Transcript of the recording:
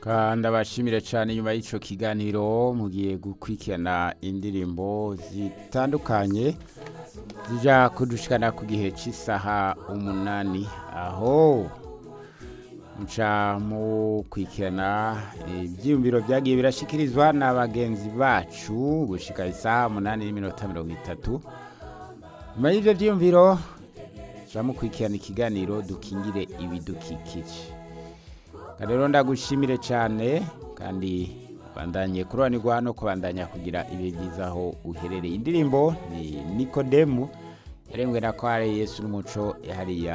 kandi abashimire cyane nyuma y'icyo kiganiro mugiye gukurikirana indirimbo zitandukanye zijya kudushikana ku gihe cy'isaha umunani aho muca mukurikirana ibyiyumviro byagiye birashyikirizwa na bagenzi bacu gushyika isaha umunani n'iminota mirongo itatu nyuma y'ibyo byiyumviro muca mukurikirana ikiganiro dukingire ibidukikije rero ndagushimire cyane kandi bandanye kururanirwa no kubandanya kugira ibihe byiza aho uherereye indirimbo ni nikodemu yarembwe na kware yesu n'umuco hariya